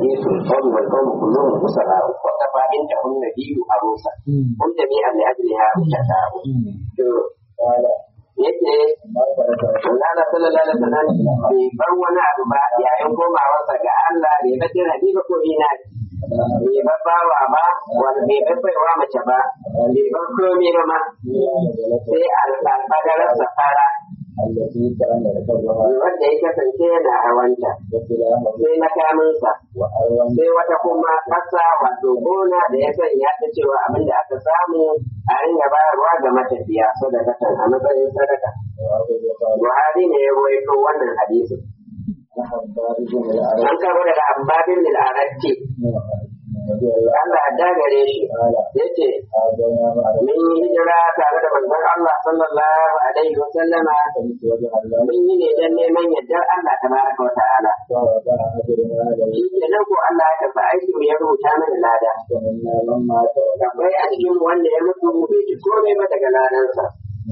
حديث القوم والقوم كلهم مسراء وكفى عندهم النبي عروسا هم جميعا لأجلها مشتاء yake Allah sallallahu alaihi wasallam bai bar wani abu ba yayin komawarsa ga Allah bai bar dirhami ba ko ina bai bar bawa ba wanda bai bar baiwa mace ba bai bar komai ba ma sai alfadararsa fara wanda ya kasance yana hawanta sai makaminsa sai wata kuma ƙasa wato gona da ya sanya ta cewa abin da aka samu a ringa bayarwa ga matafiya sadakatan a matsayin sadaka buhari ne ya rawaito wannan hadisin an karo daga abbabin lil'aratti Allah da gare shi ya ce mun yi hijira tare da manzon Allah sallallahu alaihi wa sallama mun yi ne don neman yardar Allah tabaraka wa ta'ala shi ke nan ko Allah ya tafi aiki ya rubuta mana lada akwai a cikin wanda ya mutu bai ci komai ba daga ladansa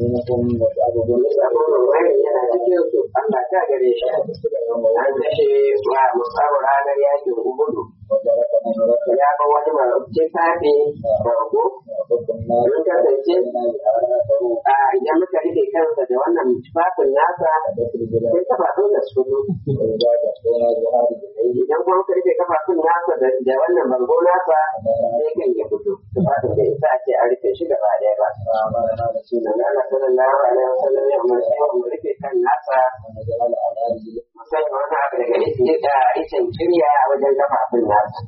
wani yana cikin su Allah ta gare shi an kashe wa musawu ranar yakin ubudu ya ba wani marabcin safe bargo mun kasance a idan muka rike kansa da wannan tufafin nasa sai kafafun da su idan kuma muka rike kafafun nasa da wannan bargo nasa sai kan ya fito tufafin da isa ce a rufe shi gaba ɗaya ba Allah sallallahu alaihi wasallam ya umarci mu rufe kan nasa sai wani abu daga ita da icen kirya a wajen kafafun nasa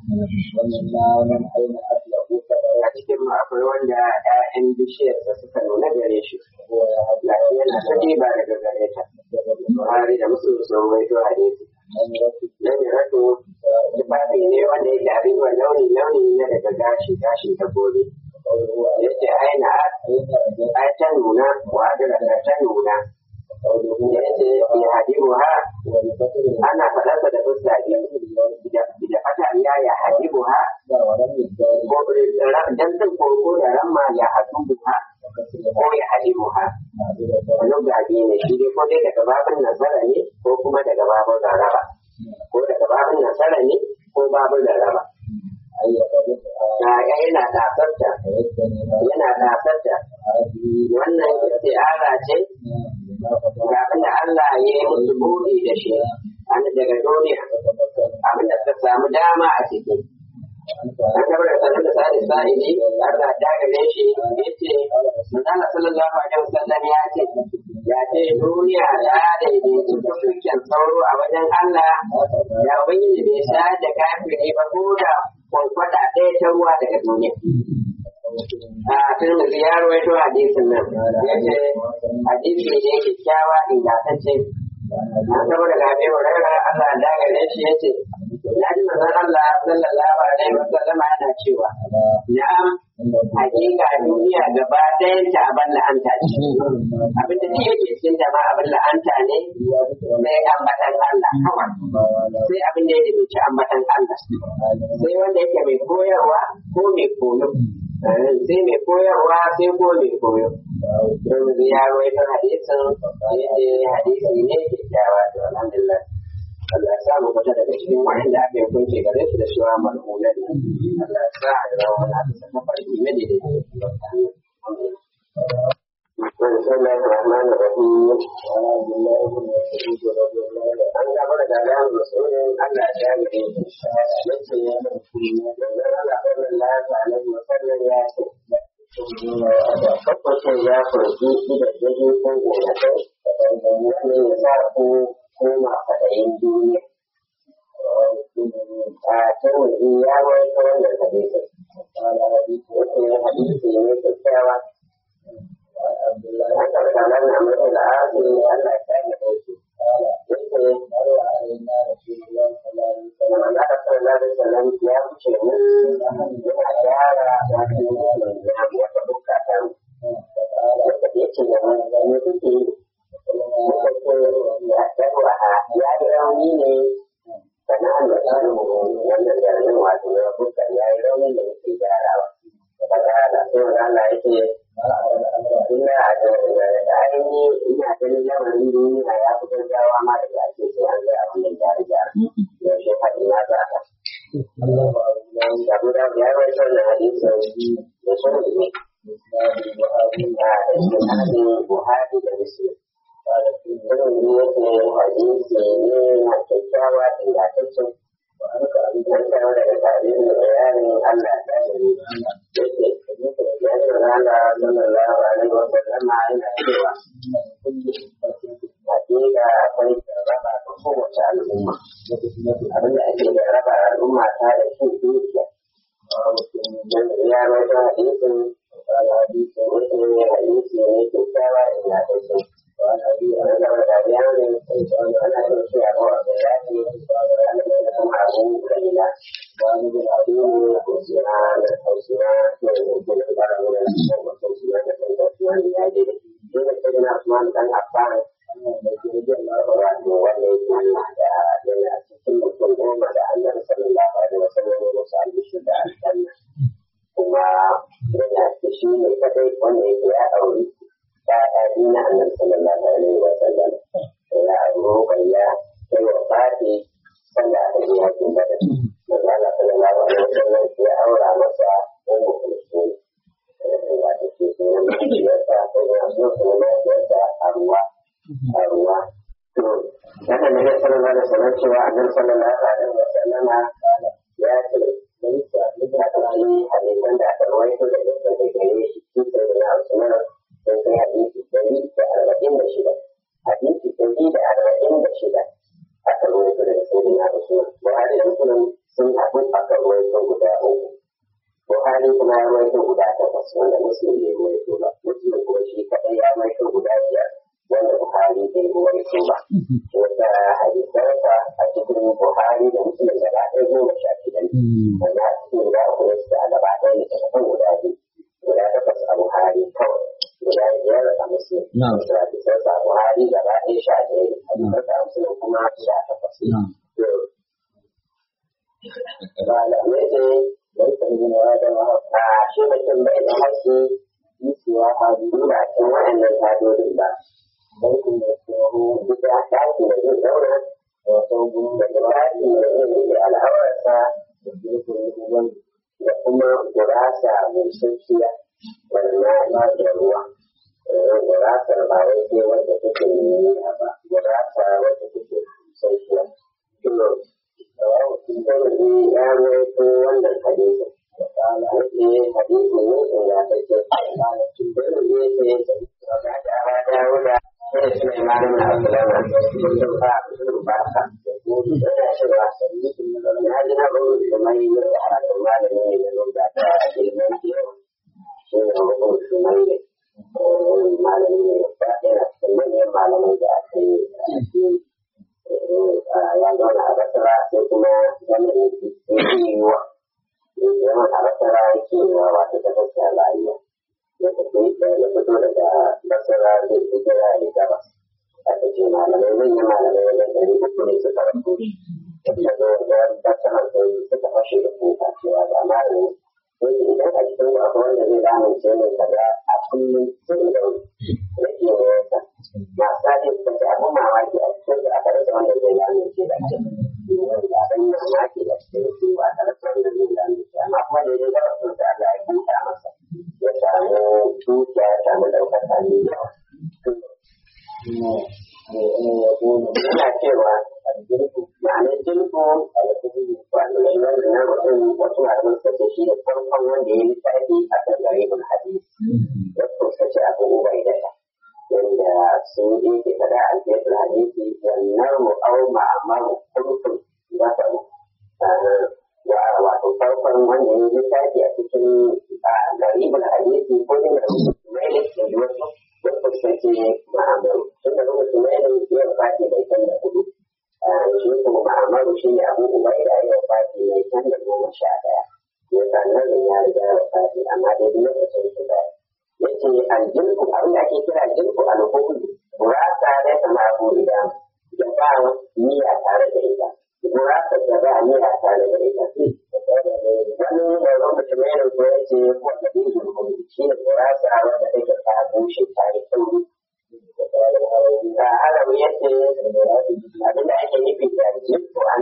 a cikin mu akwai wanda ‘ya'yan bishiyar da suka nuna gare shi lafi yana ta ba daga gare ta Buhari da musu sun waito hadisi nan ya rato tufafi ne wanda yake abin wa launi launi na daga gashi gashin dabbobi yace aina ai ta nuna wa adala ta nuna yace ya hadibu ha ana faɗarsa da fuska biyu da fata ya ya hadibu ha ko dan sun ko da ramma ya hadibu ha ko ya hadibu ha wani gabi ne shi dai ko dai daga babin nasara ne ko kuma daga babin laraba ko daga babin nasara ne ko babin laraba ya yana tasarta yana tasarta wannan isti'ara ce ga abinda Allah ya yi musu buɗi da shi an daga duniya abinda suka samu dama a ciki an tabar da sanar da sa'adi sa'idi Allah ta gare shi ya ce Manzala sallallahu alaihi wasallam ya ce ya ce duniya ta daidaitu tukukin sauro a wajen Allah ya ubangiji bai sha da kafiri ba ko da kwankwada ɗaya ta ruwa daga duniya. a turmuzi ya rawaito hadisin nan ya ce hadisi ne kyakkyawa ingantacce na saboda gabe wa rara Allah da gare shi ya ce ya ji manzon Allah sallallahu alaihi wa sallam yana cewa na'am hakika duniya gaba ɗayan ta abin la'anta ce abin da yake cikin ta ma abin la'anta ne sai ambatan Allah kawai sai abin da ya dace ambatan Allah sai wanda yake mai koyarwa ko mai koyo sai mai koyarwa sai ko mai koyo don ya rawaito hadisin yace hadisi ne kyakkyawa to alhamdulillah Allah ya sa mu fita daga cikin wa'anda aka yi kunce gare su da shi wa mal'una ne Allah ya sa a zama wani abu sa mafarki na da بسم الله الرحمن الرحيم an gaba da dalayan musulun Allah ya yi yace ya mutu da Allah sallallahu alaihi wa sallam ya ce Kakwacin ya kurki da jirgin ko gonakai wani ya sa ku koma faɗayin duniya. A can waje ya wai ta wannan hadisin. Wace hadisi ne kyakkyawa. An karɓa nan na mutu da asi Allah ya yi da su. Yake Manzo Allah sallallahu alaihi wasallam ya wuce mu yana gyara wani ya wata bukata wanda ya ce da mu ne kuke yi muka ce ya darwa ya yi rauni ne sana'an da ta wannan jaramin wato ya bukar ya yi rauni da yake gyarawa. Daga da sai Allah ya ce ina da ainihi ina ganin lamarin duniya ya fi gaggawa ma da ake sai an ga abin da gyara gyara yaushe faɗi na za ka Abu da ya rawaito wannan hadisin da sun ne da isnadin Buhari da Muslim. Irin ne yake hadisi ne na kyakkyawa ingantaccen an kawo daga tarihin bayanin Allah ta gari yake ya ce rana sallallahu alaihi wa sallam yana cewa hakika akwai raba ga kowace al'umma abin da ake da raba al'umma ta da shi dukiya ya rawaito hadisin wani ne hadisi ne kyakkyawa ingantacce wani da wata bayanin ana yin shi a kowa da ya ce kuma abu raina wani da abu ne ko sina da hausina ne da ke da fara nuna da mutum sina da kan da sina ne ya je da da ke na Usman dan Affan wato wanda ya ke da yana cikin mutum goma da Allah sallallahu alaihi wasallam ya musu albishi da aljanna kuma yana shi ne kadai wanda yake ya auri ya'ya na annabi sallallahu alaihi wasallam ya auri ya sai wa fati sanda da yakin bada manzo Allah sallallahu alaihi wasallam ya aura masa ummu kulsum wato ke sunan mahaifiyarsa ko ya so sunan mahaifiyarsa arwa arwa to haka ne ya sallallahu alaihi wasallam cewa annabi sallallahu alaihi wasallam ya ce ya kalli hadisan da aka rawaito da daga gare shi sun sai da Usman sun kai hadisi dari da arba'in da shida hadisi dari da arba'in da shida aka rawaito daga sayyidina Usman Buhari da Muslim sun haɗu aka rawaito guda uku Buhari kuma ya rawaito guda takwas wanda Muslim bai rawaito ba Muslim kuma shi kaɗai ya rawaito guda biyar wanda Buhari bai rawaito ba wanda hadisansa a cikin Buhari da Muslim gaba ɗaya goma sha shida ne wanda a cikin guda uku ne suka a gaba ɗaya ne daga kan guda biyu guda takwas a Buhari kawai guda biyar a Muslim wanda hadisansa a Buhari gaba ɗaya sha ɗaya ne hadisansa a Muslim kuma sha takwas ne. Malamai ne bai san yin wa da a shi mutum bai da haske yisuwa a duba cikin waɗannan hadodin ba. Bai kuma tsoro duk da ɗaki da zai zauna da sauƙin da ɗaki da zai rike al'aurarsa da kuma gurasa mai sauƙiya wannan ba da ruwa. Gurasar ba wai sai wanda take nuna ba, gurasa wanda take sauƙiya. Tirmidhi ya rawaito wannan hadisin. Yake hadisi ne ingantacce. Tirmidhi yake da Aba Dawuda sai Sulaiman ibn Abdullah sun ba sun ba ka. Yana cewa na ji na buru da mai da hakan malami ne da da ta ilmin kewa. Shi ne mutum shumai ne. Malami ne da yana cikin manyan malamai da aka yi a cikin ya zauna a basira sai kuma zaman yake yiwuwa zaman a basira yake yiwuwa wato ta gaskiya rayuwa ya tafi ya fito daga basira zai fi jira da gabas aka ce malamai manyan malamai wajen ɗari uku ne suka rasu da zo da basira sai suka fashe da kuka cewa da malami sai idan a cikin abu wanda zai lamunce mai kaza a kullum sun da rage ne yasa masu ake suka ce abin mamaki a cikin da aka rasa wanda zai lamunce da ce da abin mamaki da cikin su ba aka rasa wanda zai lamunce amma kuma da ya gaba sun da Allah ya kuka masa ya samu dukiya ya samu ɗaukaka ne yawa. Yana cewa ma'anar jirgo wanda shi wanda na mutum wasu malaman suka ce shi da farkon wanda ya yi tsarki a kan garibin hadisi da suka ce abu ubai da ta wanda sun yi ke kada a alfiyar hadisi wannan mu'au ma'amaru kurkun za ta mu wato farkon wanda ya yi tsarki a cikin garibin hadisi ko ne da mai da ke wasu wasu suka ce ma'amaru tun da lokacin mai da ya fati bai kan da hudu shi kuma ma'amaru shi ne abu ubaida ya fati mai can da goma sha ɗaya ya sannan ya riga ya fati amma dai duk lokacin su da ya ce aljinku abin da ake kira aljinku alhukudu gurasa da kama abu idan da ba niyya tare da ita gurasa da ba niyya tare da ita wani da lokacin mai da ko ya ce ko da bin gurgudu shi ne gurasa wanda take ta bushe ta yi sauri da haram ya ce abin da ake nufi da jiko a nan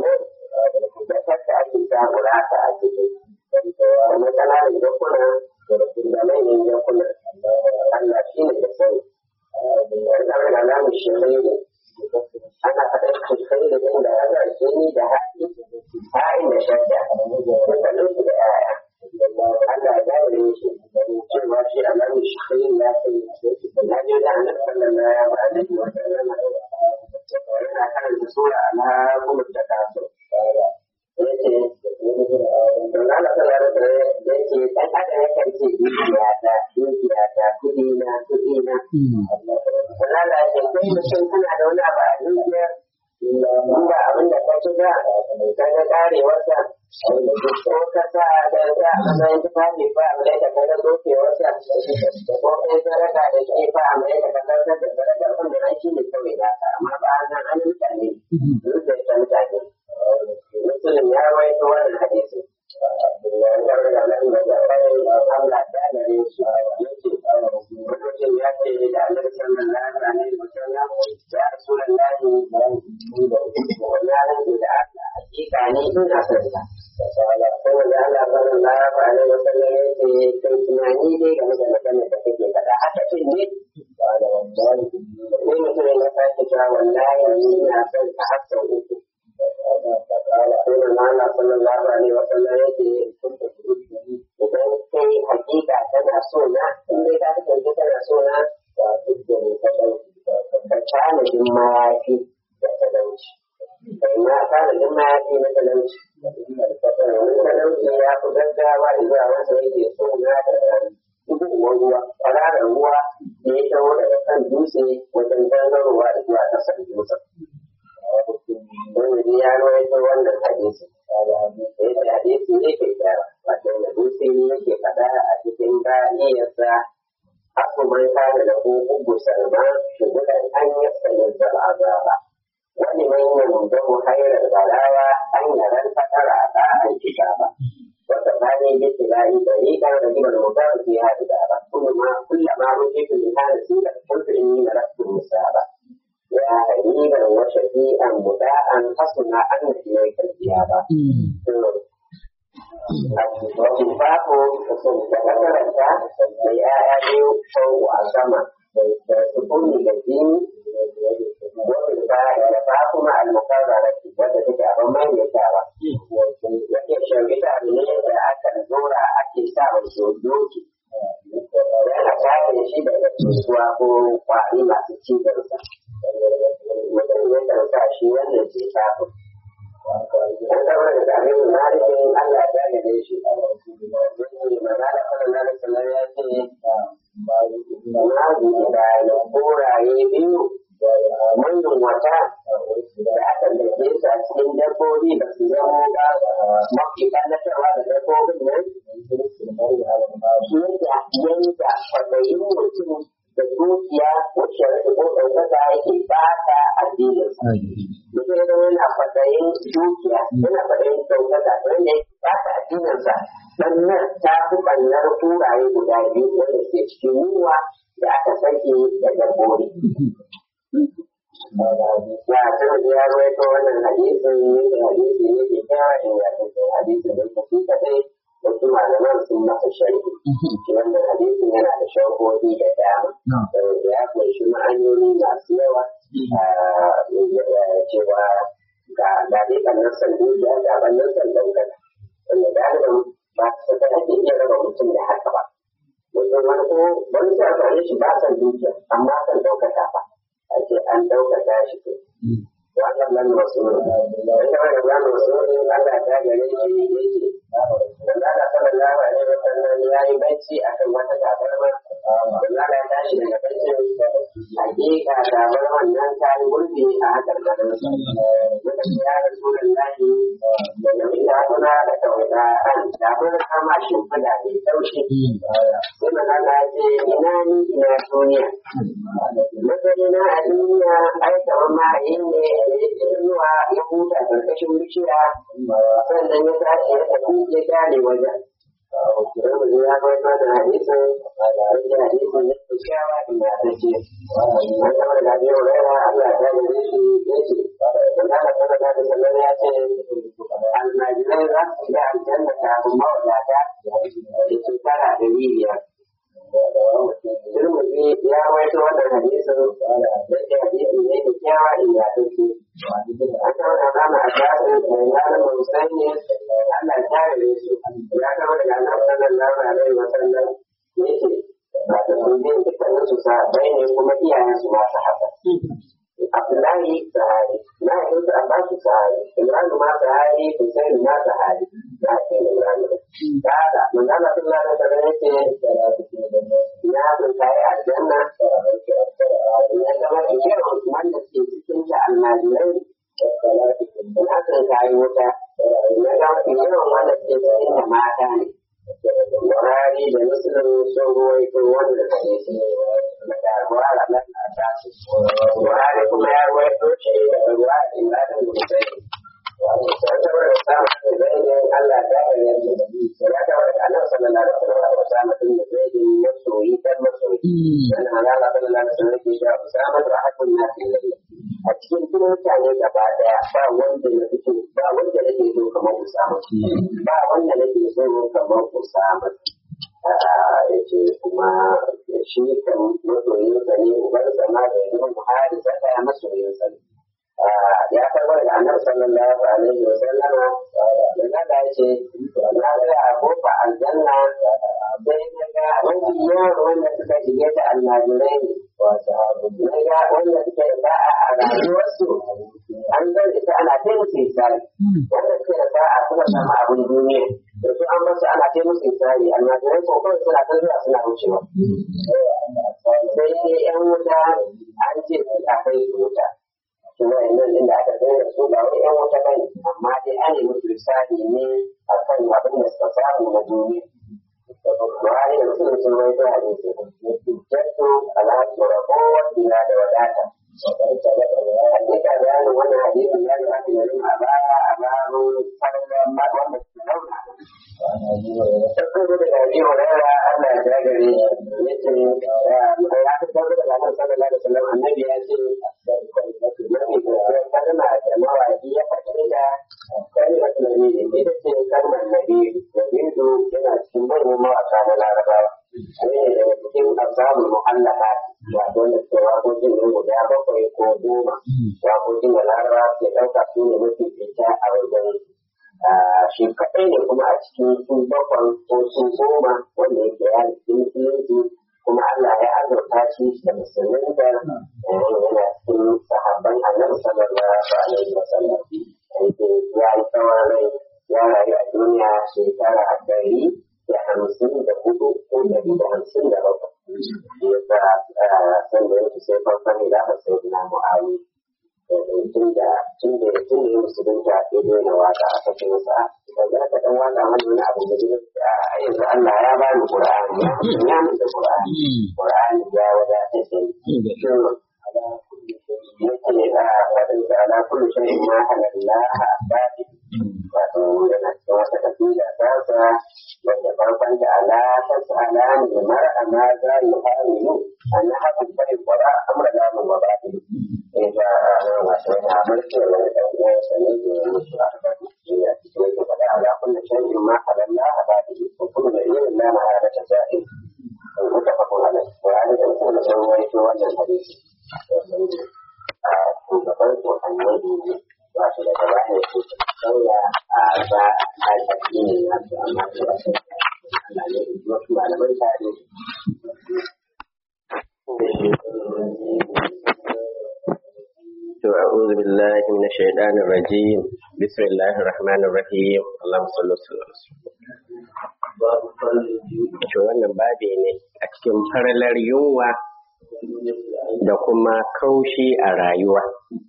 da kasta ake samu rata a cikin kuma ƙananan jakuna da manyan jakuna Allah shi ne da sani wannan da namu shirai ne ana faɗin shirai da inda ya za shi ni da haɗi ha'in da shadda dukkanin su da yaya Allah ya gane shi cewa shi a namu shirai ya sani na je da annabi sallallahu alaihi wa sallam yana karanta sura alhakumut takasur yace don Allah sallallahu alaihi wasallam yace dan adam yakan ce dukiya ta dukiya ta kudi na kudi na Allah ya ce kai mutum kana da wani abu a dukiya in ba abin da ka ci ba ka ga karewarsa ko ka sa da ta a matsayin tufafi ba a mai da ka ga dokewarsa ko kai sadaka da shi ba a mai da ka zartar da sadaka wanda an shi ne kawai da amma ba an nan an mutane duk da ita mutane musulun ya rawaito wannan hadisi Mutum ya ce da Allah sallallahu alaihi wa sallam ya Rasulullahi wani rage da Allah hakika ne ina son sa. Saboda Allah sallallahu alaihi wa sallam ya ce kai tunani ne game da maganar da kake faɗa haka ce ne sai mutum ya sake cewa wallahi ni ina son ka har sau uku. sai da Allah sallallahu alaihi wa sallam yake idan kai hakika tana so na in dai ka kasance tana so na ka tanadin mayafi da talauci kai ma tanadin mayafi na talauci domin talauci ya fi gaggawa zuwa wanda yake so na da gudunmuwar ruwa kwararar ruwa da ya taho daga kan dutse wajen gangarowa zuwa ƙasar dutsen wani ya rawaito wannan hadisi sai da hadisi ne ke da wato da dutse ne yake faɗa a cikin bayaniyarsa aku man kada da ko ugu salma shugulan an yasalin da azaba wani man yanzu hairar balawa an yaran fatara da an kitaba wata bani bi tilai bari kan da gidan mutar fi hada da ba kuma kullama rujitu min hada sura kuntu inni lastu musaba ya hariran wa shafi'an muda'an hasuna an ilayka al-iyaba wato babu da makaranta da ya'ya biyu sau a sama da sukuni da jini wani ba da ba kuma al-mukarrara wanda take abin maimaitawa yake shirgita ne da aka zora ake sa wa doki yana kare shi daga cutuwa ko kwari masu cizonsa mutum ya kan sa shi wannan ce kafin an zama da tare da malikin Allah ya gane shi magana sallallahu alaihi wasallam ya ce na gudu da koraye biyu manyan wata da aka dake su a cikin dabbobi ba su zama ba mafi kallatarwa da dabbobin nan shi da yanka kwaɗayin mutum da dukiya wacce rage ko ɗaukaka yake ba ta addininsa. Mutum ya zama yana kwaɗayin dukiya yana kwaɗayin ɗaukaka wanda ya ba ta addininsa sannan ta fi ɓannar turaye guda biyu wanda suke cikin yunwa da aka sake da dabbobi. Ya tun da ya rawaito wannan hadisin da hadisi ne ke kyawa ingantaccen hadisin da ke kaɗai wasu malaman sun masa sharhi shi wannan hadisin yana da sharhohi da dama da ya kunshi ma'anoni masu yawa cewa ga dade ɓannan sanduya ga ɓannan sandan wanda galiban ba su da ake iya raba mutum da haka ba mutum wani ko wani sai amfani shi ba san dukiya amma san ɗaukaka ba a ce an ɗaukaka shi to wannan nan masu ne wanda wani nan masu ne Allah ta gare shi yake dan Allah sallallahu alaihi wa sallam ya yi bacci akan wata tabarma dan Allah ya tashi daga baccin hakika tabarman nan ta yi gurbi a hakar garin sa muka ce ya rasulullahi da yau ina kuna da tawada an tabarma kama shimfiɗa mai taushi sai manzo Allah ya ce ina ni ina duniya matsayi na a duniya ai kamar ma'ayin ne da ya ce zuwa ya huta karkashin bishiya sannan ya tashi ya tafi ya gane wajen Tirmidhi ya rawaito da hadisin yake hadisin ne kyakkyawa inda ta ce an kama daga Abi Hurairah Allah ya gane shi yace Allah sallallahu alaihi wasallam ya ce almajirai za su shiga aljanna kafin mawadata da shekara ɗari biyar Tirmidhi ya rawaito wannan hadisin yake hadisin ne kyakkyawa inda ta ce an kama da Rama Abbasin mai malamin Musaini Allah ya kare su ya kama daga Annabi sallallahu alaihi wasallam yake ba da su biyan dukkanin su sahabbai ne kuma iyayen su masu haka. Abdullahi sahari, na yi su Abbasu sahari, Imranu ma sahari, Hussein ma sahari, na ce Imranu. Kada, manzana sun lalata da yake ya tunta yi aljanna, ya zama ikirin wanda ke cikin ta almajirai, na tunta yi wuta, ya zama ikirin wanda ke cikin ta mata ne. Buhari da Muslim sun ruwaito wannan hadisi daga Buhari nan a tashi. Buhari kuma ya ruwaito shi daga Buhari Ibrahim Hussein. Sai saboda samun da zai Allah ta hanyar da ya kawo daga Allah sallallahu alaihi wasallam Usama bin Zaid masoyi dan masoyi. Wannan Allah sallallahu alaihi wasallam yake cewa Usama da hakun nasi lillahi. a cikin duk mutane gaba daya ba wanda na fito ba wanda nake so kamar Usama ba wanda nake so kamar Usama ya ce kuma shi kan masoyinsa ne ubar sama da yi Buhari saka ya masoyinsa ne ya karɓar da annabi sallallahu alaihi wa sallama da nada ya ce na ga a kofa aljanna sai na ga wani yawan wanda suka shige ta almajirai ne na ga wanda suke da ba'a a rayuwarsu an zan ita ana ta musu isari wanda suke da ba'a suka samu abin duniya da su an basu ana ta musu isari almajirai ko kawai suna ta zuwa suna wucewa sai yan wuta an ce a kai su wuta kuma nan inda aka daina su ba wai yan wata bane amma dai an yi musu misali ne a kan abin da suka samu na duniya. Buhari da Musulun sun rai ta hadisi. Jattu alhaji ragowar bila da wadata. Hakika bayanin wannan hadisi ya yi haka yanzu a baya a bayan farkon wanda suka zauna. Tabbata da gaji wa rara Allah ya dagare shi. Yace ya fi tabbata da Allah sallallahu alaihi wasallam annabi ya ce mafi kalma da mawaki ya faɗi da kalmar nabi ita ce kalmar nabi nabidu yana cikin manyan mawaka na larabawa ne daga cikin asamun mu'allaka wato wanda suke waƙoƙin nan guda bakwai ko goma waƙoƙin da larabawa ke ɗauka su ne mafi fita a wajen shi kaɗai ne kuma a cikin su bakwai ko su goma wanda yake ya cikin musulunci kuma Allah ya azurta shi da musulmin da yana cikin sahabban annabi sallallahu alaihi wa sallam yake ya yi tsawon rai ya rayu a duniya shekara ɗari da hamsin da hudu ko ɗari da hamsin da bakwai ya sa san da yake sai farkon da aka sai na mu'awi tun da tun da tun da musulunta ya daina waka a kake masa da za ka dan waka mana wani abu da yanzu Allah ya ba ni Qur'ani ya mun da Qur'ani Qur'ani ya wadatar da ni yake da fadin da ala kullu shay'in ma halallaha badi wato yana cikin wata kabila ta sa wanda farkon da ala ta tsala ne mar'a ma za yi hamilu an haɗu bai kwara amra da mu ba ya ga wato yana mulki wani ɗan uwan sa ne da ya mutu a gaban ya cikin yake faɗa ala kullu shay'in ma halallaha badi ko kuma da irin na ma'arata jahil mutafakun alai Qur'ani da mutum da sun waito wannan hadisi a shugaban su annabi ne ba su da gaba ne su sauya a ba a addinin nasu amma su ba su Allah ne wasu malaman tare أعوذ بالله من الشيطان الرجيم بسم الله الرحمن الرحيم اللهم صل وسلم على to wannan babi ne a cikin faralar yunwa da kuma kaushi a rayuwa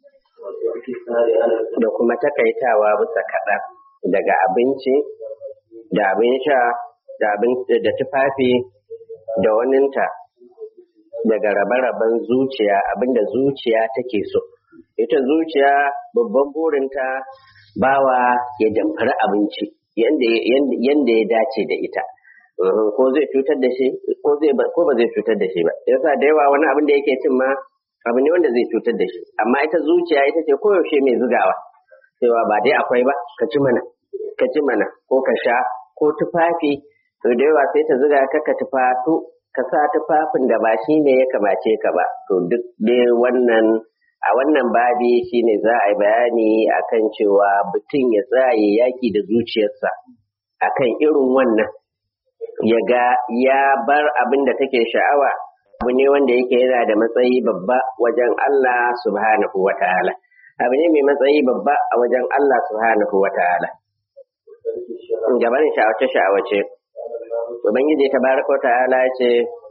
da kuma takaitawa bisa kaɗan daga abinci da abin sha da tufafi da waninta daga rabe-raben zuciya abinda zuciya take so ita zuciya babban burinta bawa ya damfari abinci yanda ya dace da ita ko zai cutar da shi ko zai ko ba zai cutar da shi ba yasa da yawa wani abin da yake cin ma abu ne wanda zai cutar da shi amma ita zuciya ita ce koyaushe mai zugawa cewa ba dai akwai ba ka ci mana ka ci mana ko ka sha ko tufafi to da yawa sai ta zuga ka ka tufatu ka sa tufafin da ba shi ne ya kamace ka ba to duk dai wannan a wannan babi shine za a yi bayani akan cewa mutum ya tsaye yaki da zuciyarsa akan irin wannan ya ga ya bar abin da take sha'awa abu ne wanda yake yana da matsayi babba wajen Allah subhanahu wa ta'ala abu ne mai matsayi babba a wajen Allah subhanahu wa ta'ala gabanin sha'awace sha'awace ubangiji ta baraka ta'ala ce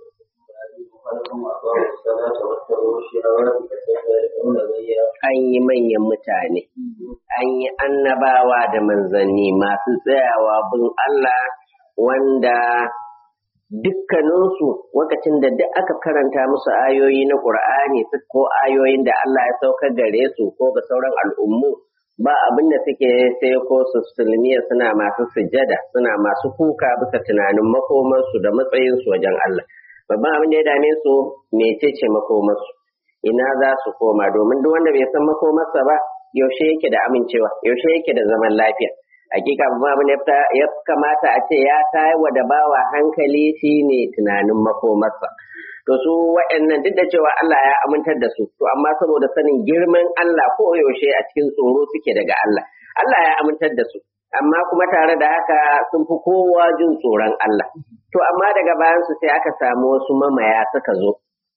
an yi manyan mutane an yi annabawa da manzanni masu tsayawa bin Allah wanda dukkaninsu lokacin da duk aka karanta musu ayoyi na ƙur'ani ko ayoyin da Allah ya saukar gare su ko ga sauran al'ummu ba abin da suke sai ko su sulmiya suna masu sujada suna masu kuka bisa tunanin makomarsu da matsayinsu wajen Allah babban abin da ya dame su mecece makomarsu ina za su koma domin duk wanda bai san makomarsa ba yaushe yake da amincewa yaushe yake da zaman lafiya hakika babban abin da ya kamata a ce ya tayar da bawa hankali shine tunanin makomarsa to su wa'annan duk da cewa Allah ya amintar da su to amma saboda sanin girman Allah ko yaushe a cikin tsoro suke daga Allah Allah ya amintar da su amma kuma tare da haka sun fi kowa jin tsoron Allah to amma daga bayan su sai aka samu wasu mamaya suka zo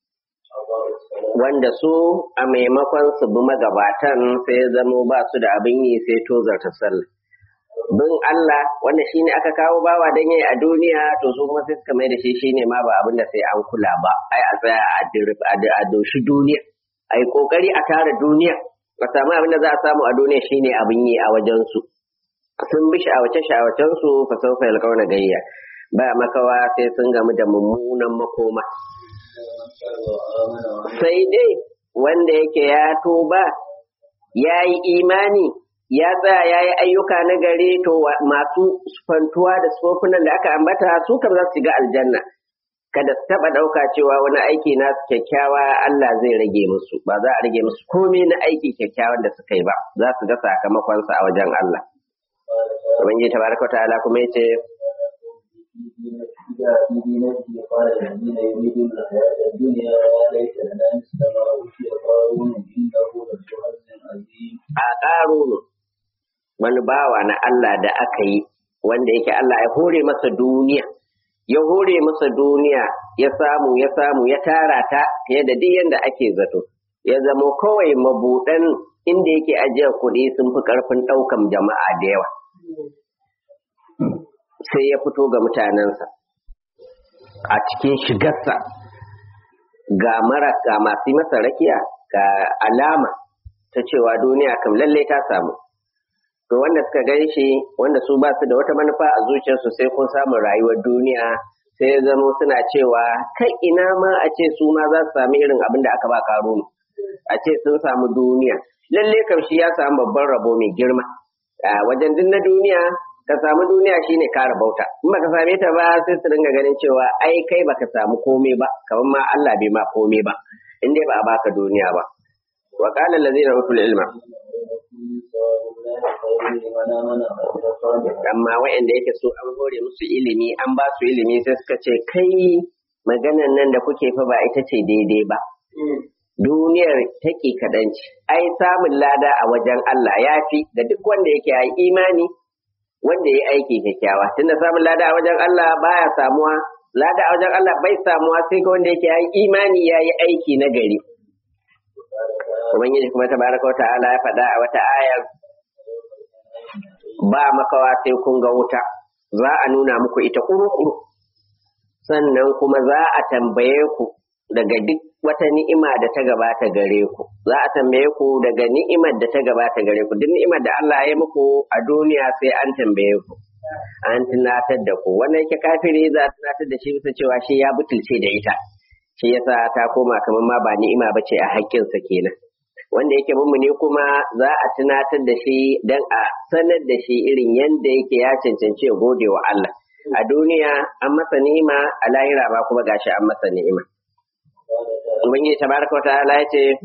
wanda su a maimakon su bi magabatan sai ya zamo ba su da abin yi sai tozarta sallah bin Allah wanda shine aka kawo bawa dan yayi a duniya to su kuma sai suka mai da shi shine ma ba abin da sai an kula ba ai a tsaya a dirif a doshi duniya ai kokari a tara duniya a samu abin da za a samu a duniya shine abin yi a wajen su sun bi shawace shawacen su fa saufa yalqauna gayya ba makawa sai sun gamu da mummunan makoma sai dai wanda yake ya tuba ya yi imani ya tsaya ya yi ayyuka na gari to masu fantuwa da sufofinan da aka ambata su kam za su shiga aljanna kada su taɓa ɗauka cewa wani aiki na su kyakkyawa Allah zai rage musu ba za a rage musu komai na aiki kyakkyawan da suka yi ba za su ga sakamakonsa a wajen Allah. Ubangiji tabaraka ta'ala kuma yace في دينته قال الذين يريدون الحياة الدنيا يا ليت لنا مثل ما أوتي قارون إنه لذو حظ عظيم. a ƙarunu wani bawa na Allah da aka yi wanda yake Allah ya hore masa duniya ya hore masa duniya ya samu ya samu ya tara ta fiye da duk yanda ake zato ya zama kawai mabuɗan inda yake ajiyar kuɗi sun fi ƙarfin ɗaukan jama'a da yawa sai ya fito ga mutanensa a cikin shigarsa ga mara ga masu masa rakiya ga alama ta cewa duniya kam lalle ta samu to wanda suka gan shi wanda su ba su da wata manufa a zuciyarsu sai kun samu rayuwar duniya sai ya zamo suna cewa kai ina ma a ce su ma za su sami irin abin da aka ba karunu a ce sun samu duniya lalle kam shi ya samu babban rabo mai girma a wajen duk na duniya ka samu duniya shine ka rabauta in baka same ta ba sai su dinga ganin cewa ai kai baka samu komai ba kamar ma Allah bai ma komai ba in dai ba a baka duniya ba wa qala allazina utul ilma amma wa'anda yake so an hore musu ilimi an ba su ilimi sai suka ce kai maganan nan da kuke fa ba ita ce daidai ba duniyar take kaɗanci ai samun lada a wajen Allah ya fi da duk wanda yake yi imani wanda ya aiki kyakkyawa tunda samun lada a wajen Allah baya samuwa lada a wajen Allah bai samuwa sai ga wanda yake yi imani ya yi aiki na gari Ubangiji kuma tabaraka wa ta'ala ya faɗa a wata ayar ba makawa sai kun ga wuta za a nuna muku ita kuru-kuru sannan kuma za a tambaye ku daga duk wata ni'ima da ta gabata gare ku za a tambaye ku daga ni'imar da ta gabata gare ku duk ni'imar da Allah ya muku a duniya sai an tambaye ku an tunatar da ku wannan yake kafiri za a tunatar da shi bisa cewa shi ya butulce da ita shi yasa ta koma kamar ma ba ni'ima bace a haƙƙinsa kenan wanda yake mummuni kuma za a tunatar da shi dan a sanar da shi irin yanda yake ya cancanci ya gode wa Allah a duniya an masa ni'ima a lahira ba kuma gashi an masa ni'ima ubangiji tabaraka wa ta'ala ya ce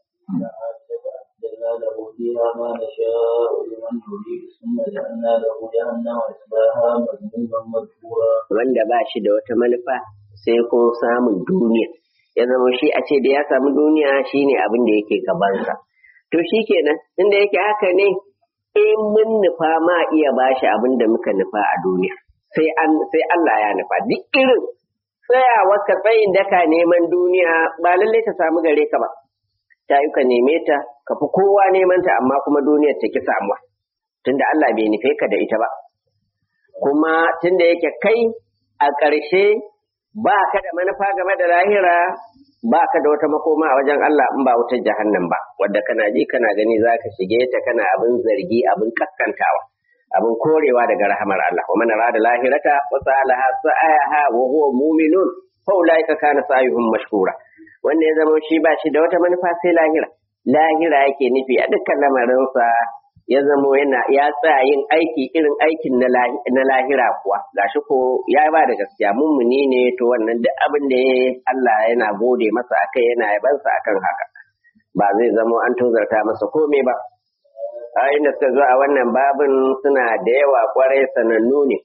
جعلنا له فيها ما نشاء لمن نريد ثم جعلنا له جهنم يصلاها مذموما مدحورا wanda ba shi da wata manufa sai ko samun duniya ya zama shi a ce da ya samu duniya shine abin da yake gabansa to shi kenan inda yake haka ne in mun nufa ma iya bashi abin da muka nufa a duniya sai an sai Allah ya nufa duk irin tsayawa ka tsayin daka neman duniya ba lallai ta samu gare ka ba ta yi ka neme ta ka fi kowa neman ta amma kuma duniyar ta ki samuwa tunda Allah bai nufe ka da ita ba kuma tunda yake kai a ƙarshe ba ka da manufa game da lahira ba ka da wata makoma a wajen Allah in ba wutar jahannam ba wadda kana ji kana gani za ka shige ta kana abin zargi abin kaskantawa abin korewa daga rahamar Allah wa man arada lahirata wa salaha sa'aha wa huwa mu'minun fa ulaika kana sa'yuhum mashkura wanda ya zama shi ba shi da wata manufa sai lahira lahira yake nufi a dukkan lamarinsa ya zamo yana ya tsaya yin aiki irin aikin na lahira kuwa gashi ko ya ba da gaskiya mummuni ne to wannan duk abin da ya Allah yana gode masa akai yana yabansa akan haka ba zai zamo an tozarta masa komai ba ayoyin da suka zo a wannan babin suna da yawa kwarai sanannu ne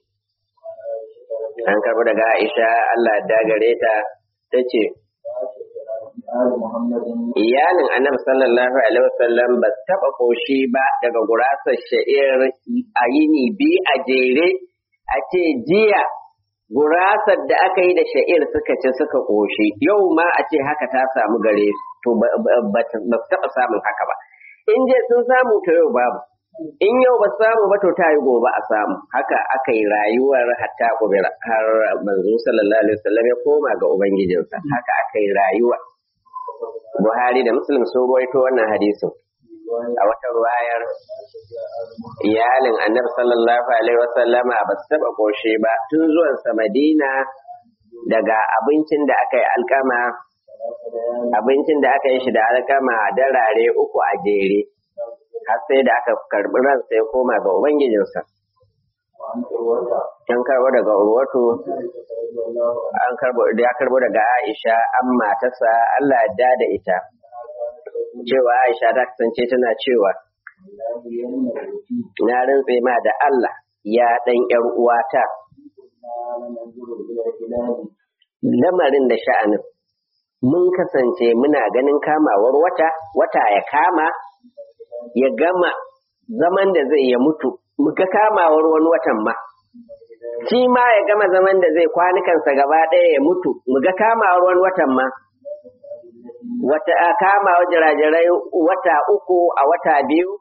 an karɓi daga Aisha Allah dagare ta ta ce آل محمد iyalin annabi sallallahu alaihi wasallam ba su taɓa ƙoshi ba daga gurasar sha'ir a yini biyu a jere a ce jiya gurasar da aka yi da sha'ir suka ci suka ƙoshi yau ma a ce haka ta samu gare su to ba ba su taɓa samun haka ba in je sun samu to yau babu in yau ba su samu ba to ta yi gobe a samu haka aka yi rayuwar hatta kubira har manzo sallallahu alaihi wasallam ya koma ga ubangijinsa haka aka yi rayuwa Buhari da Muslim sun ruwaito wannan hadisin a wata ruwayar iyalin annabi sallallahu alaihi wasallama ba su taba koshe ba tun zuwan sa Madina daga abincin da aka yi alkama abincin da aka yi shi da alkama darare uku a jere har sai da aka karbi ran sai koma ga ubangijinsa وعن عروة an karbo daga urwatu رضي الله عنه an karbo da ya karbo daga Aisha an matarsa Allah ya da ita cewa Aisha ta kasance tana cewa لا يمنع الوكيل na rantse ma da Allah ya ɗan ‘yar uwata كنا ننظر إلى هلال lamarin da sha'anin mun kasance muna ganin kamawar wata wata ya kama ya gama zaman da zai ya mutu muga kamawar wani watan ma shi ma ya gama zaman da zai kwanukansa gaba ɗaya ya mutu muga kamawar wani watan ma wata a kamawar jirajirai wata uku a wata biyu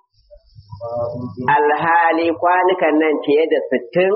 alhali kwanukan nan fiye da sittin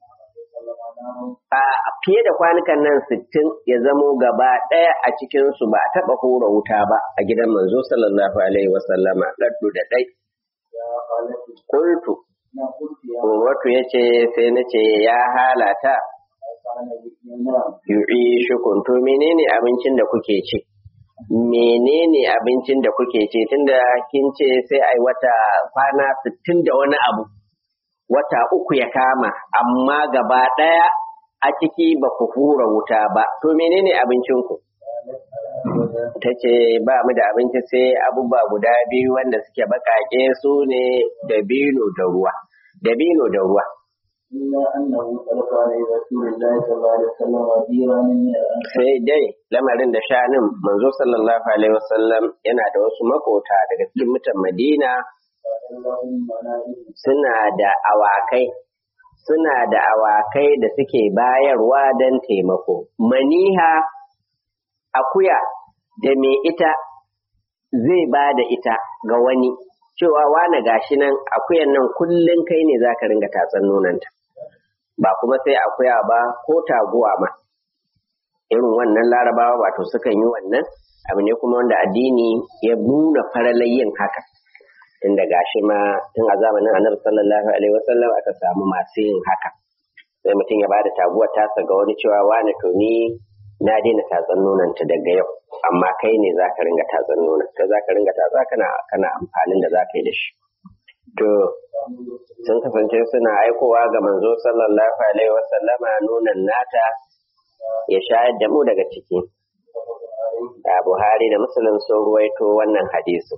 a fiye da kwanukan nan sittin ya zamo gaba ɗaya a cikinsu ba a taɓa hura wuta ba a gidan manzo sallallahu alaihi wasallama ɗaɗɗu da ɗai. يا خالتي Kultu, ما قلت يا Urwatu ya ce sai na ce ya halata كان يتيما yu'i shukun to menene abincin da kuke ci? Menene abincin da kuke ci tunda kin ce sai ai wata kwana sittin da wani abu. Wata uku ya kama, amma gaba ɗaya a ciki ba ku hura wuta ba, to menene abincinku? ta ce ba mu da abinci sai abubuwa guda biyu wanda suke baƙaƙe su ne dabino da ruwa dabino da ruwa إلا أنه تلقى على رسول الله صلى الله عليه وسلم وديرا من الأنصار sai dai lamarin da shanin manzo sallallahu alaihi wasallam yana da wasu makota daga cikin mutan madina لهم منازل suna da awakai suna da awakai da suke bayarwa don taimako maniha akuya da mai ita zai ba da ita ga wani cewa wane gashi nan akuyan nan kullum kai ne za ka ringa tatsan nonanta ba kuma sai akuya ba ko taguwa ma irin wannan larabawa wato sukan yi wannan abu ne kuma wanda addini ya nuna faralai yin haka inda gashi ma tun a zamanin annabi sallallahu alaihi wasallam aka samu masu yin haka sai mutum ya bada taguwar tasa ga wani cewa wani to ni na daina tatsan nonanta daga yau amma kai ne za ka ringa tatsan nonon kai za ka ringa tatsa kana kana amfanin da za ka yi da shi to sun kasance suna aikowa ga manzo sallallahu alaihi wasallama nunan nata ya shayar da mu daga ciki da buhari da musulun sun ruwaito wannan hadisi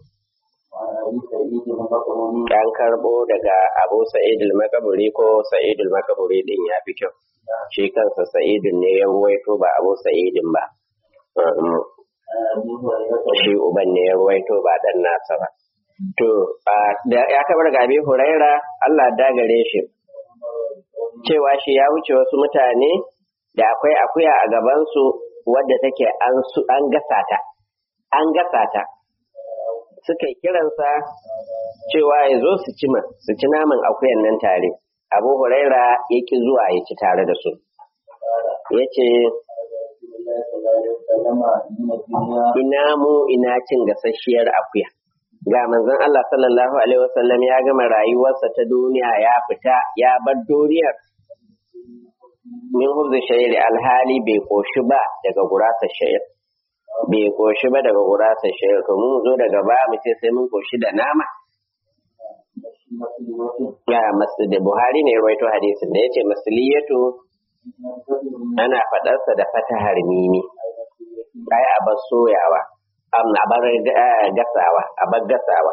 an karbo daga abu sa'id al-makaburi ko sa'id al-makaburi din ya fi kyau shi kansa sa'idun ne ya ruwaito ba abu sa'idin ba shi uban ne ya ruwaito ba dan nasa ba to ya kabar ga abi huraira Allah dagare shi cewa shi ya wuce wasu mutane da akwai akuya a gabansu wadda take an gasa ta an gasa ta suka yi kiransa cewa ya zo su ci su ci naman akuyan nan tare abu huraira ya ki zuwa ya ci tare da su ya ce ina mu ina cin gasasshiyar akuya ga manzon Allah sallallahu alaihi wasallam ya gama rayuwarsa ta duniya ya fita ya bar duniyar min hubzi shayri alhali bai koshi ba daga gurasa shayr bai koshi ba daga gurasa shayr to mun zo daga ba mu ce sai mun koshi da nama ya masu da buhari ne rawaito hadisin da yace masliyatu ana faɗarsa da fatahar mimi ai a bar soyawa a bar gasawa a bar gasawa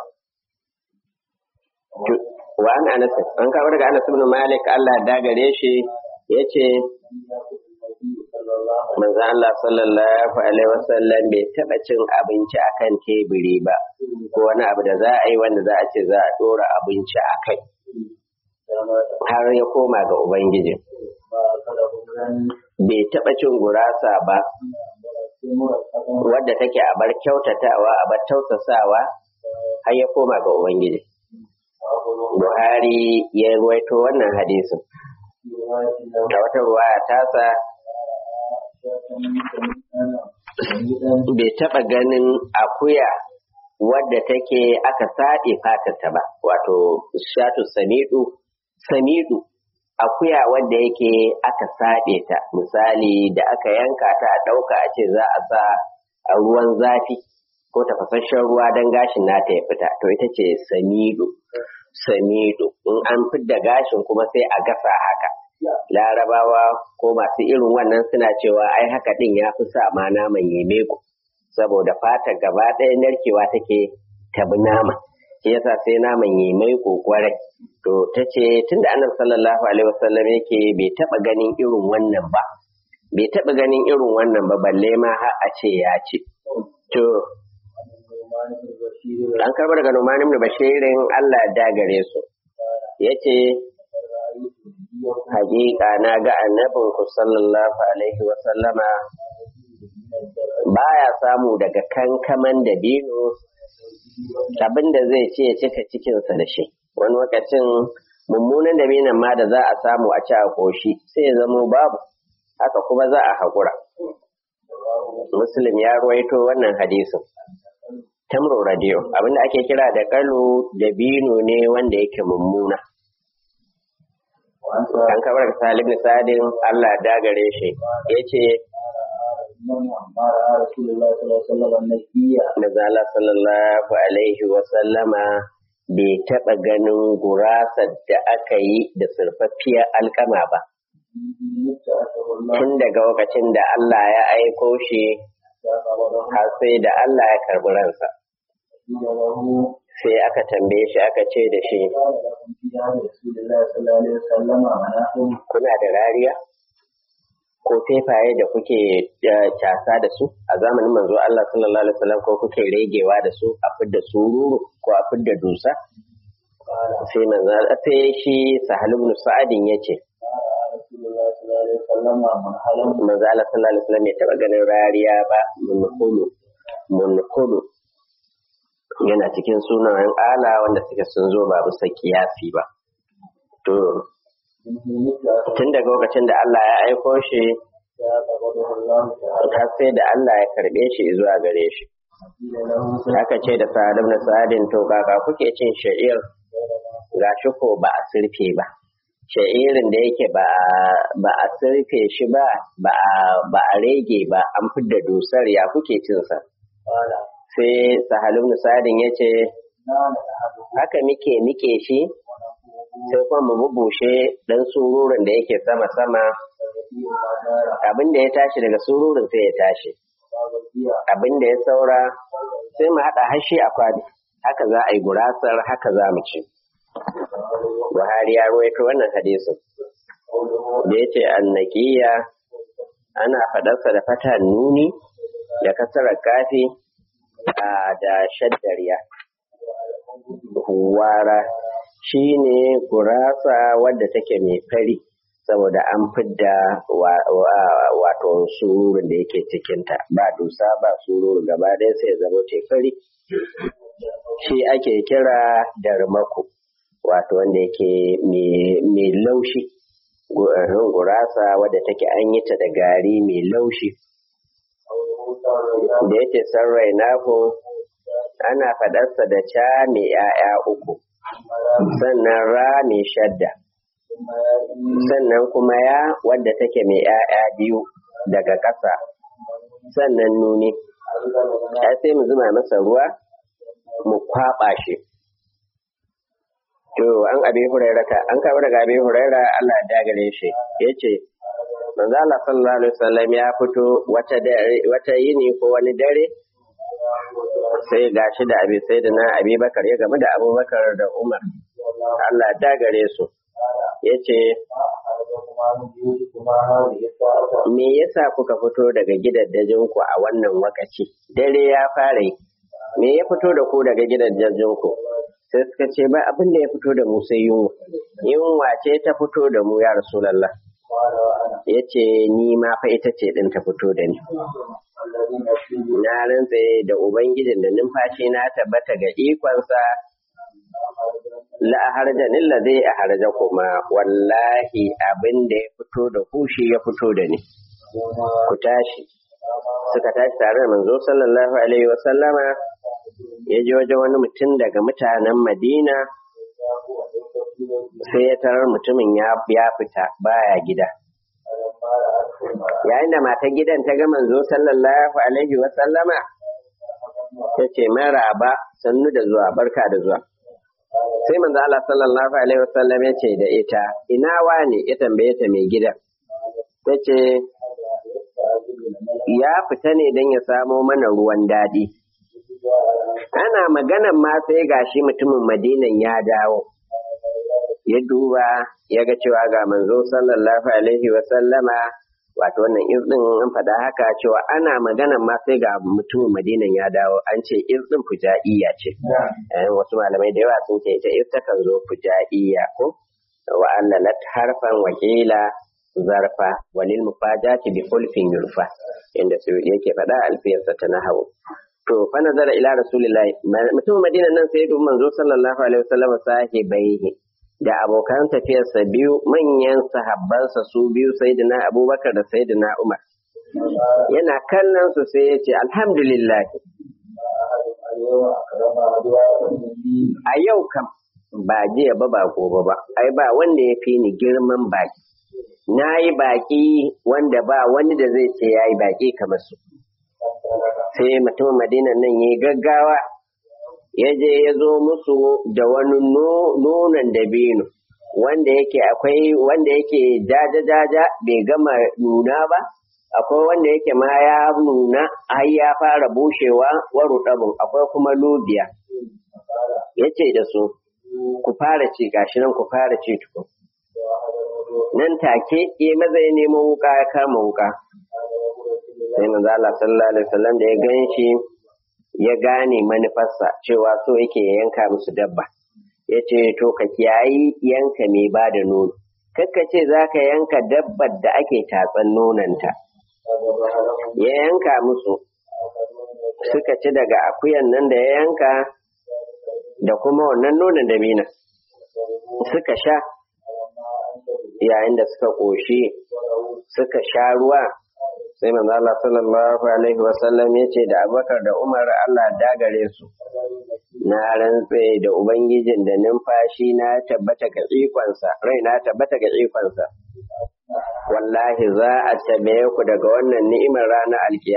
wa an anas an kawo daga anas ibn malik Allah da gare shi yace manzo Allah sallallahu alaihi wasallam bai taba cin abinci akan teburi ba ko wani abu da za a yi wanda za a ce za a dora abinci a kai har ya koma ga ubangiji bai taba cin gurasa ba wadda take a bar kyautatawa a bar tausasawa har ya koma ga ubangiji buhari ya ruwaito wannan hadisin a wata ruwaya tasa bai taɓa ganin akuya wadda take aka saɗe fatarta ba wato shatu samidu samidu akuya wadda yake aka saɗe ta misali da aka yanka ta a ɗauka a ce za a sa a ruwan zafi ko tafasasshen ruwa don gashin nata ya fita to ita ce samidu samidu in an fidda gashin kuma sai a gasa haka larabawa ko masu irin wannan suna cewa ai haka din ya fi sa ma naman yeme ku saboda fata gaba ɗaya narkewa take tabi nama shi yasa sai naman yeme ku kwarai to ta ce tunda annabi sallallahu alaihi wasallam yake bai taba ganin irin wannan ba bai taba ganin irin wannan ba balle ma har a ce ya ce to an karba daga Numan ibn Bashirin Allah ya dagare su yace hakika na ga annabin ku sallallahu alaihi wa sallama baya samu daga kankaman da bino abinda zai ce ya cika cikinsa da shi wani lokacin mummunan dabinan ma da za a samu a ci a koshi sai ya zamo babu haka kuma za a haƙura muslim ya ruwaito wannan hadisin tamro radio abinda ake kira da kalo da bino ne wanda yake mummuna an kabar salim sadin Allah dagare shi ya ce Nazala sallallahu alaihi wa sallama bai taɓa ganin gurasar da aka yi da surfaffiyar alkama ba. Tun daga lokacin da Allah ya aiko shi har sai da Allah ya karɓi ransa. Sai aka tambaye shi aka ce da shi, Kuna da rariya? Ko tefaye da kuke casa da su a zamanin manzo Allah sallallahu Alaihi wasallam ko kuke regewa da su a fidda sururu ko a fidda dusa? Sai manzo sai shi Sahal ibn Sa'adin ya ce, Manzo Allah sallallahu Alaihi wasallam ya taɓa ganin rariya ba munhulu munhulu yana cikin sunayen ala wanda suke sun zo ba bisa kiyasi ba. To, tun daga lokacin da Allah ya aiko shi, har sai da Allah ya karɓe shi zuwa gare shi. Aka ce da sa'adam na sa'adin to kaka kuke cin sha'ir ga shi ko ba a sirfe ba. Sha'irin da yake ba a sirfe shi ba, ba a rege ba, an fidda dusar ya kuke cinsa. sai sahalun sadin ya ce haka muke nike shi sai kuma mu bubushe dan sururin da yake sama sama abin da ya tashi daga sururin sai ya tashi abin da ya saura sai mu haɗa hashi a kwali haka za a yi gurasar haka za mu ci buhari ya ruwaito wannan hadisin da ya ce annakiya ana faɗarsa da fata nuni da kasarar kafi da shaddariya huwara shi ne gurasa wadda take mai fari saboda an fidda wato sururin da yake cikinta ba dusa ba sururu gaba ɗaya sai zama ce fari shi ake kira darmako wato wanda yake mai laushi gurasa wadda take an yi ta da gari mai laushi da yake sarrai naku ana faɗarsa da ca mai ‘ya'ya uku sannan ra mai shadda sannan kuma ya wadda take mai ‘ya'ya biyu daga ƙasa sannan nuni ya sai mu zuma masa ruwa mu kwaɓa shi to an abi hurairata an kawo daga abi huraira Allah ya gare shi yace manzo Allah sallallahu alaihi wasallam ya fito wata wata yini ko wani dare sai gashi da abi sai da na abi bakar ya gamu da abubakar da umar Allah ya gare su yace me yasa kuka fito daga gidajen ku a wannan wakaci dare ya fara me ya fito da ku daga gidajen ku sai suka ce ba abin da ya fito da mu sai yunwa yunwa ce ta fito da mu ya rasulallah ya ce ni ma fa ita ce ɗin ta fito da ni na rantse da ubangijin da numfashi na tabbata ga ikonsa la harja nilla zai a harja kuma wallahi abin da ya fito da ku shi ya fito da ni ku tashi suka tashi tare da manzo sallallahu alaihi wa sallama ya je wajen wani mutum daga mutanen Madina sai ya tarar mutumin ya fita baya gida. Yayin da matan gidan ta ga manzo sallallahu alaihi wa sallama ta ce maraba sannu da zuwa barka da zuwa. Sai manzo Allah sallallahu alaihi wa sallam ya ce da ita ina wane ya tambaye ta mai gidan. Ta ce ya fita ne don ya samo mana ruwan daɗi. ana maganan ma sai gashi mutumin madinan ya dawo ya duba ya ga cewa ga manzo sallallahu alaihi wa sallama wato wannan irdin an faɗa haka cewa ana maganan ma sai ga mutumin madinan ya dawo an ce irdin fujaiya ce wasu malamai da yawa sun ce ita irta kan zo fujaiya ko wa allalat harfan wakila zarfa walil mufajati bi hulfin yurfa inda su yake faɗa alfiyarsa ta nahawu to fa nazara ila rasulillahi mutum madina nan sai dubi manzo sallallahu alaihi wasallam sahibaihi da abokan tafiyarsa biyu manyan sahabbansa su biyu sayyidina abubakar da sayyidina umar yana kallon su sai ya ce alhamdulillah a yau kam ba jiya ba ba gobe ba ai ba wanda ya fi ni girman baki na yi baki wanda ba wani da zai ce ya yi baki kamar su sai mutumin madina nan ya gaggawa ya je ya zo musu da wani nonon dabino wanda yake akwai wanda yake jaja-jaja bai gama nuna ba akwai wanda yake ma ya nuna har ya fara bushewa waru ɗabin akwai kuma lubiya ya ce da su ku fara ci gashi nan ku fara ci tukun nan take ya maza ya nemo wuka ya kama wuka sai manzo Allah sallallahu alaihi wasallam da ya gan shi ya gane manufarsa cewa so yake ya yanka musu dabba ya ce to ka kiyayi yanka mai ba da nono kakka ce za ka yanka dabbar da ake tatsan nonanta ya yanka musu suka ci daga akuyan nan da ya yanka da kuma wannan nonon da mina suka sha yayin da suka ƙoshi suka sha ruwa sai manzo Allah sallallahu alaihi wa sallam yace da Abubakar da Umar Allah dagare su na rantse da ubangijin da numfashi na tabbata ga ikonsa rai na tabbata ga ikonsa wallahi za a tabe ku daga wannan ni'imar ranar alkiyama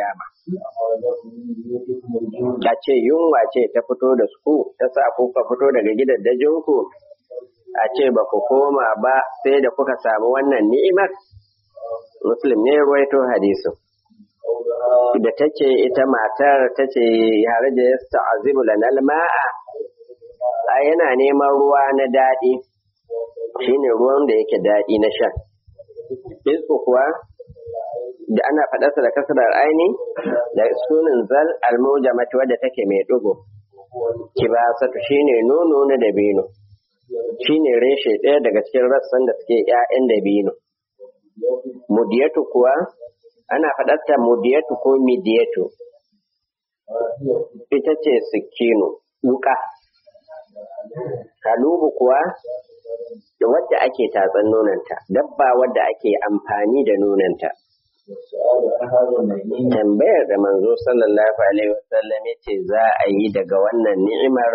a ce yunwa ce ta fito da su ta sa kuka fito daga gidajen ku a ce ba ku koma ba sai da kuka samu wannan ni'imar muslim ne ruwaito hadisu da ta ce ita matar ta ce yare da ya ta'azibu lanal ma'a a yana neman ruwa na daɗi shine ruwan da yake daɗi na sha Fisku kuwa da ana faɗarsa da kasarar aini da sunin zal almujamati wadda take mai ɗigo kibasatu shine nono na dabino shine reshe ɗaya daga cikin rassan da suke ‘ya'yan dabino mudiyatu kuwa ana faɗarta mudiyatu ko midiyatu ita ce sikino wuka halubu kuwa da wadda ake tatsan nonanta dabba wadda ake amfani da nonanta tambayar da manzo sallallahu alaihi wasallam ce za a yi daga wannan ni'imar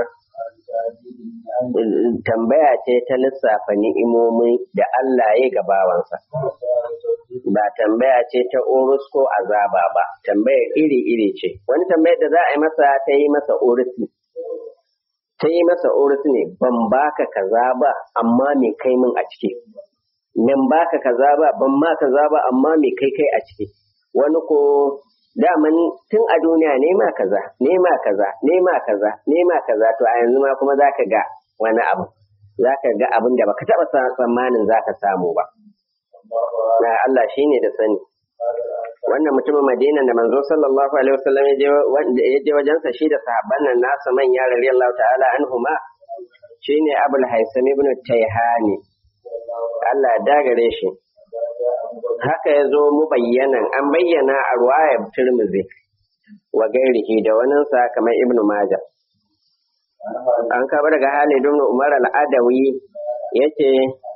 tambaya ce ta lissafa ni'imomi da Allah ya ga bawansa ba tambaya ce ta urus ko azaba ba tambayar iri-iri ce wani tambayar da za a yi masa ta yi masa urus ta yi masa urus ne ban baka kaza ba amma me kai min a ciki nan baka kaza ba ban ma kaza ba amma me kai kai a ciki wani ko daman tun a duniya nema kaza nema kaza nema kaza nema kaza to a yanzu ma kuma zaka ga wani abu zaka ga abin da baka taba tsammanin zaka samu ba na Allah shine da sani wannan mutumin Madina da manzo sallallahu alaihi wasallam ya je wajensa shi da sahabban nan nasa manya radiyallahu ta'ala anhuma shine Abul Haisam ibn Tayhani Allah ya dagare shi haka ya zo mu bayyanan an bayyana a ruwayar Tirmidhi wa gairihi da waninsa kamar Ibn Majah an kaba daga Halid ibn Umar al-Adawi yace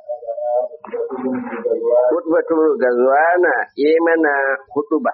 Hutbatul Gazwana ya mana hutuba.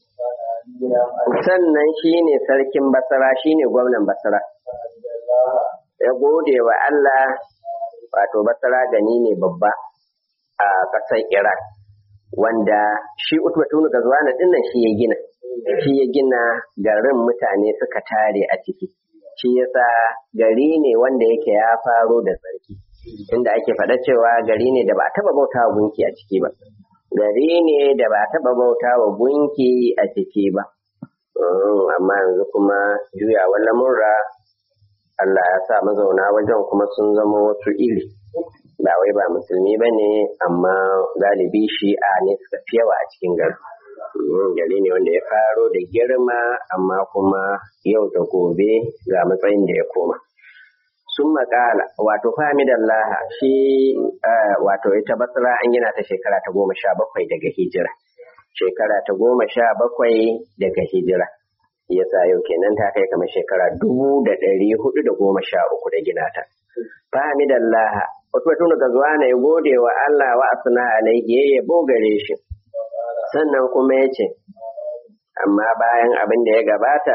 Sannan shi ne sarkin Basra shi ne gwamnan Basra. Ya gode wa Allah wato Basra gani ne babba a ƙasar Iran. Wanda shi Hutbatul Gazwana dinnan shi ya gina. Shi ya gina garin mutane suka tare a ciki. Shi yasa gari ne wanda yake ya faro da sarki. inda ake faɗa cewa gari ne da ba a taɓa bauta wa gunki a ciki ba gari ne da ba a taɓa bauta wa gunki a ciki ba amma yanzu kuma juyawar lamurra Allah ya sa mazauna wajen kuma sun zama wasu iri ba wai ba musulmi ba ne amma galibi shi'a ne suka fi yawa a cikin gari gari ne wanda ya faro da girma amma kuma yau da gobe ga matsayin da ya koma sun makala wato famidallaha shi wato ita basra an gina ta shekara ta goma sha bakwai daga hijira shekara ta goma sha bakwai daga hijira yasa yau kenan ta kai kamar shekara dubu da ɗari hudu da goma sha uku da gina ta famidallaha wato tun daga zuwa na ya gode wa Allah wa asna alaihi ya yabo gare shi sannan kuma ya ce amma bayan abin da ya gabata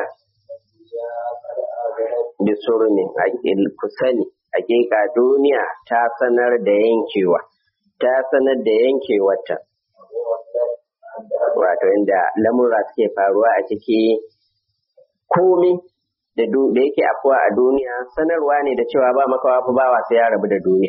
bisurni ku sani hakika duniya ta sanar da yankewa ta sanar da yankewarta wato inda lamura suke faruwa a ciki komi da yake afuwa a duniya sanarwa ne da cewa ba makawa fa bawa sai ya rabu da duniya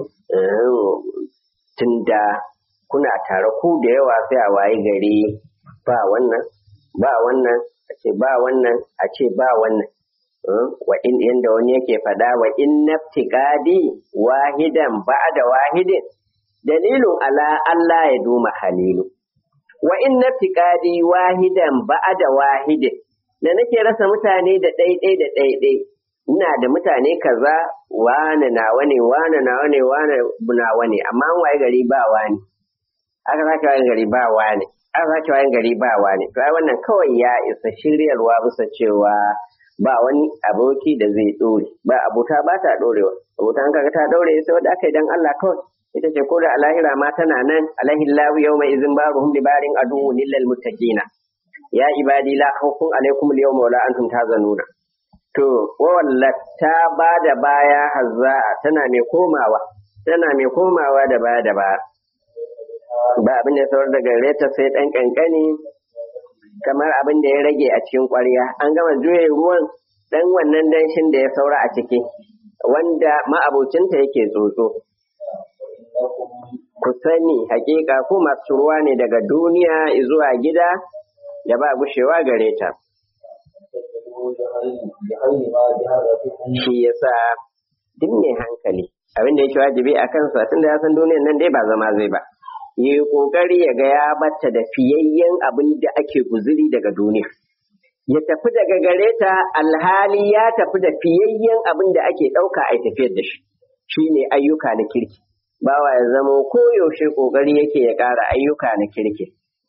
tunda kuna tare ku da yawa sai a waye gari ba wannan ba wannan a ce ba wannan a ce ba wannan wa in yanda wani yake faɗa wa in naftiqadi wahidan ba'da wahidin dalilun ala Allah ya duma halilu wa in naftiqadi wahidan ba'da wahidin da nake rasa mutane da ɗaiɗai da ɗaiɗai ina da mutane kaza wane nawa ne wane nawa ne wane nawa ne amma an waye gari ba wani aka sake waye gari ba wani aka sake waye gari ba wani to ai wannan kawai ya isa shiryarwa bisa cewa ba wani aboki da zai ɗore ba abota ba ta ɗorewa abota an kaga ta ɗore sai wanda aka yi dan Allah kawai ita ce ko da alahira ma tana nan alahillahu yawma izin baruhum libarin aduwwun lil muttaqina ya ibadi la khawfun alaikum al yawma wala antum tazanuna to wallat ta ba da baya hazza tana mai komawa tana mai komawa da baya da baya ba abin da saurar da gare ta sai dan kankani kamar abin da ya rage a cikin ƙwarya an gama juye ruwan dan wannan danshin da ya saura a ciki wanda ma'abocinta yake tsotso ku sani hakika ko masu ruwa ne daga duniya zuwa gida da ba gushewa gare ta shi yasa duk mai hankali abin da yake wajibi a kansa tun da ya san duniyan nan dai ba zama zai ba yi kokari ya ga ya batta da fiyayyen abin da ake guzuri daga duniya ya tafi daga gare ta alhali ya tafi da fiyayyen abin da ake ɗauka a tafiyar da shi shine ayyuka na kirki bawa ya zama koyaushe kokari yake ya ƙara ayyuka na kirki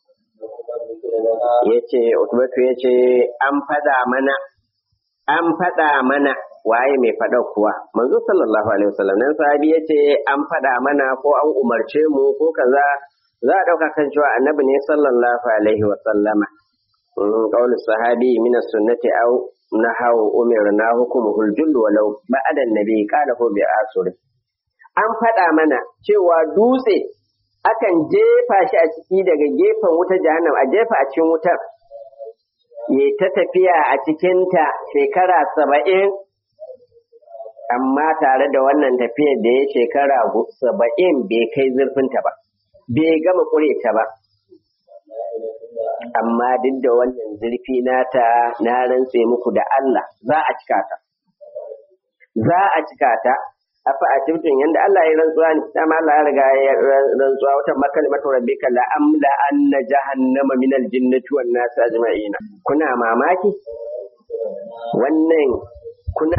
ya ce utubatu ya ce an faɗa mana an faɗa mana waye mai faɗa kuwa manzo sallallahu alaihi wasallam nan sahabi ya ce an faɗa mana ko an umarce mu ko kaza za a ɗauka kan cewa annabi ne sallallahu alaihi wasallama قول الصحابي من السنة أو نحو أمرنا حكمه الجل ولو بعد النبي قاله بآسر an faɗa mana cewa dutse akan jefa shi a ciki daga gefen wuta jahannam a jefa a cikin wutar ya ta tafiya a cikinta shekara saba'in amma tare da wannan tafiyar da ya shekara saba'in bai kai zurfinta ba bai gama ƙure ta ba amma duk da wannan zurfi nata na rantse muku da Allah za a cika ta za a cika ta afa a cikin yanda Allah ya rantsuwa ne dama Allah ya riga ya rantsuwa wata makalimatu rabbika la amla anna jahannama min aljinnati wan nas ajma'ina kuna mamaki wannan kuna